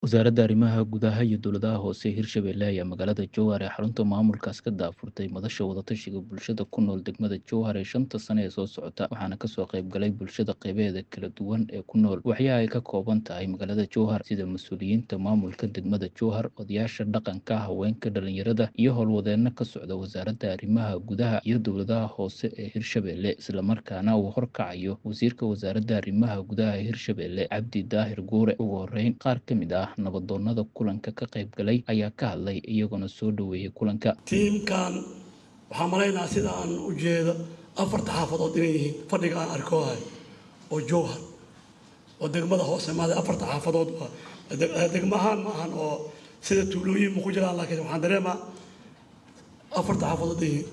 Wasaaradda Arrimaha Gudaha iyo Dowladaha Hoose ee Hirshabelle ayaa magaalada Jowhar ee xarunta maamulkaas ka daafurtay madasha wadatashiga bulshada ku nool degmada Jowhar ee shanta sane ee soo socota waxaana kasoo qayb galay bulshada qeybaheeda kala duwan ee ku nool waxyaha ay ka kooban tahay magaalada Jowhar sida mas-uuliyiinta maamulka degmada Jowhar odayaasha dhaqanka haweenka dhalinyarada iyo howlwadeeno ka socda wasaaradda arrimaha gudaha iyo dowladaha hoose ee Hirshabelle islamarkaana uu horkacayo wasiirka wasaaradda arrimaha gudaha ee Hirshabelle Cabdi Daahir Guure ugu horeyn qaar ka mid ah nabadoonada kulanka ka qayb galay ayaa ka hadlay iyagoona soo dhoweeyey kulanka tiimkan waxaa malaynaa sida aan u jeedo afarta xaafadood inay yihiin fadhiga aan arkoohay oo jowhar oo degmada hoose maada afarta xaafadood waa degmo ahaan ma ahan oo sida tuulooyin ma ku jiraan laakiin waxaan dareemaa afarta xaafadood yihiin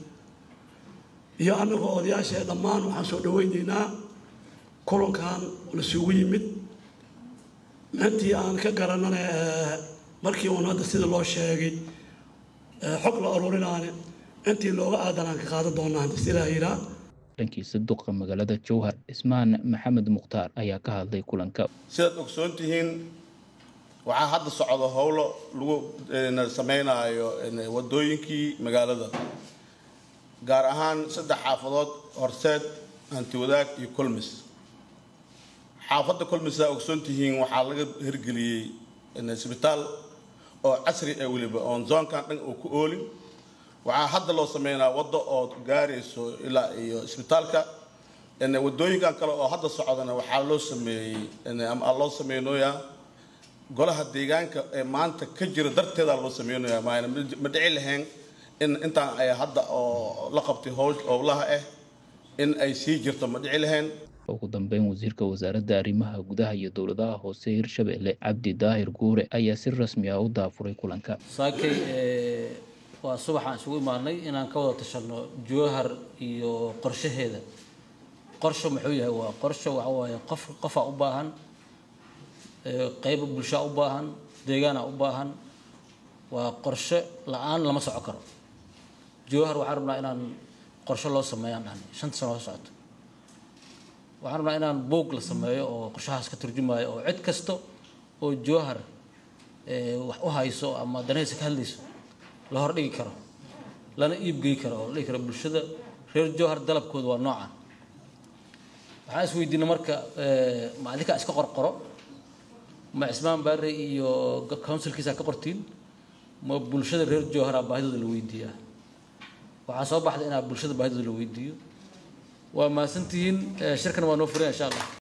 iyo annagoo odayaasha dhammaan waxaan soo dhaweynaynaa kulankan lasugu yimid intii aan ka garanana markii uun hadda sida loo sheegay xog la aruurinaane intii looga aadanaan ka qaadan doonaa hadda si ilaaha yiraa dhankiisa duqa magaalada jowhar cismaan maxamed mukhtaar ayaa ka hadlay kulanka sidaad ogsoon tihiin waxaa hadda socda howlo lagu sameynaayo wadooyinkii magaalada gaar ahaan saddex xaafadood horseed hantiwadaag iyo kulmis xaafadda kulmisaa ogsoon tihiin waxaa laga hirgeliyey isbitaal oo casri ah weliba oon zoonkan dhan oo ku oolin waxaa hadda loo sameynaa waddo oo gaarayso ilaa iyo isbitaalka wadooyinkan kale oo hadda socdana waxaa loo sameeyey ama loo sameynooyaa golaha deegaanka ee maanta ka jira darteeda loo sameynooyaa maana ma dhici lahayn in intaan ay hadda oo la qabtay howlaha ah in ay sii jirto ma dhici lahayn ugu dambeyn wasiirka wasaaradda arrimaha gudaha iyo dowladaha hoose hirshabelle cabdi daahir guure ayaa si rasmi ah u daafuray kulanka saakay waa subaxaan isugu imaanay inaan ka wada tashanno jowhar iyo qorshaheeda qorsho muxuu yahay waa qorsho waxa waaye qof qofaa u baahan qeyb bulshaa u baahan deegaana u baahan waa qorshe la-aan lama soco karo jowhar waxaan rabnaa inaan qorshe loo sameeyaan dhahnay shanta sano oo socoto waxaan rabnaa inaan boog la sameeyo oo qorshahaas ka turjumaayo oo cid kasta oo jowhar wax u hayso ama danahaysa ka hadlayso la hordhigi karo lana iibgey karo oo la dhigi karo bulshada reer jowhar dalabkooda waa noocan waxaan is weydiina marka ma adinkaa iska qorqoro ma cismaan baare iyo counsilkiisa ka qortiin ma bulshada reer jowhara baahidooda la weydiiyaa waxaa soo baxda inaa bulshada baahidooda la weydiiyo waa mahadsantihiin shirkan waa noo furaya insha allah